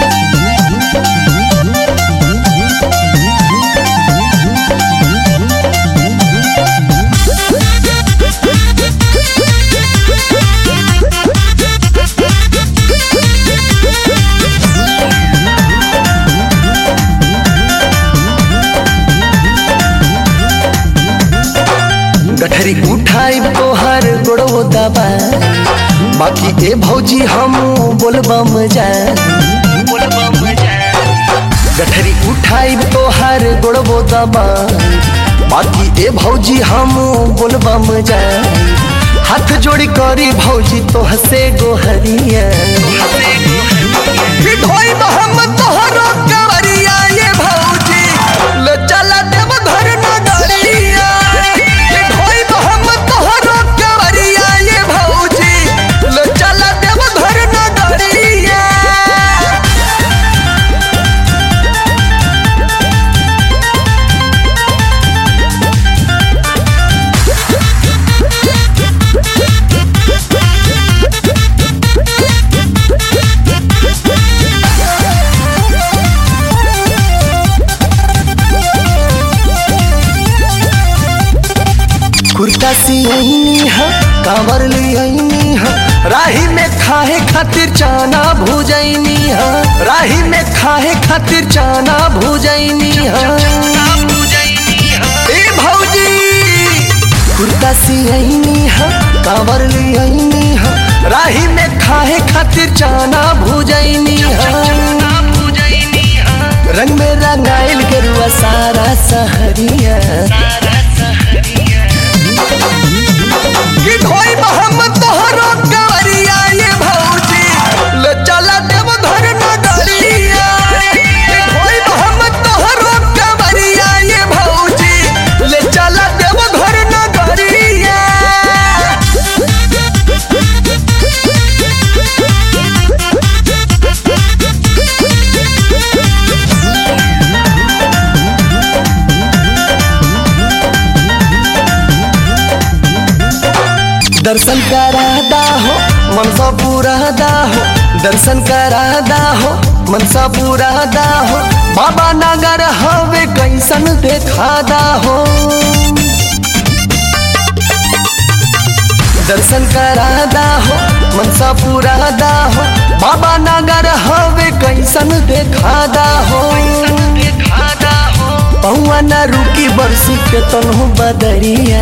गठरी उठाई तोहर गोड़ो दबा बाकी ए भौजी हम बोलबम जा गठरी उठाई तोहर गोड़ो दबा बाकी ए भौजी हम बोलबम जा हाथ जोड़ी करी भौजी तोह से गोहरिया फिर ढोई हम तोहरो कवरिया ये भौजी ले चला देव घर नगरिया फिर ढोई हम तोहरो कवरिया ये भौजी ले चला देव घर नगरिया कुर्ता सियनी हा कांवर लियनी हा राही में खाए खातिर चाना भुजैनी हा राही में खाए खातिर चाना भुजैनी हा ए भौजी कुर्ता सियनी हा कांवर लियनी हा राही में खाए खातिर चाना भुजैनी हा रंग में रंगाइल गेरुआ सारा सहरिया कि ढोई मोहम्मद तोहरो कवरिया ये भौजी ले चला देव घर नगरिया कि ढोई मोहम्मद तोहरो कवरिया ये भौजी ले चला देव घर नगरिया दर्शन करादा हो मनसा पुरादा हो दर्शन करादा हो मनसा पुरादा हो बाबा नगर हवे कैसन देखादा हो दर्शन करादा हो मनसा पुरादा हो बाबा नगर हवे कैसन देखादा हो पौआ न रुकी बरसी के तनहु बदरिया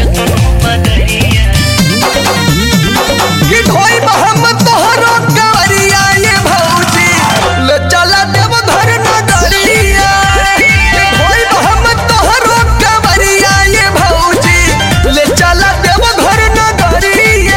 कि ढोई मोहम्मद तोहरो कवरिया ये भौजी ले चला देव घर नगरिया कि ढोई मोहम्मद तोहरो कवरिया ये भौजी ले चला देव घर नगरिया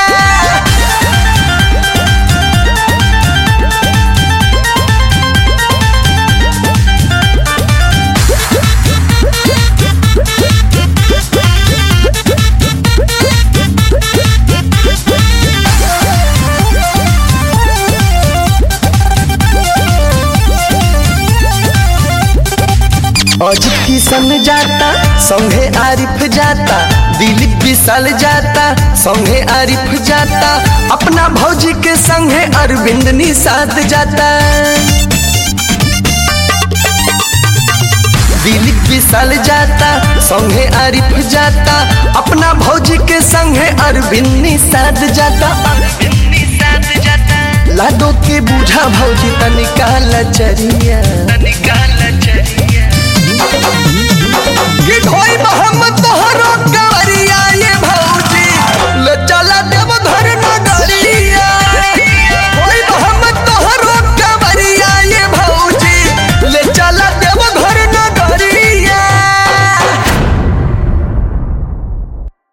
अजित किशन जाता संगे आरिफ जाता दिलीप विशाल जाता संगे आरिफ जाता अपना भौजी के संगे अरविंद निषाद जाता दिलीप विशाल जाता संगे आरिफ जाता अपना भौजी के संगे अरविंद निषाद जाता लाडो के बूझा भौजी तनिका लचरिया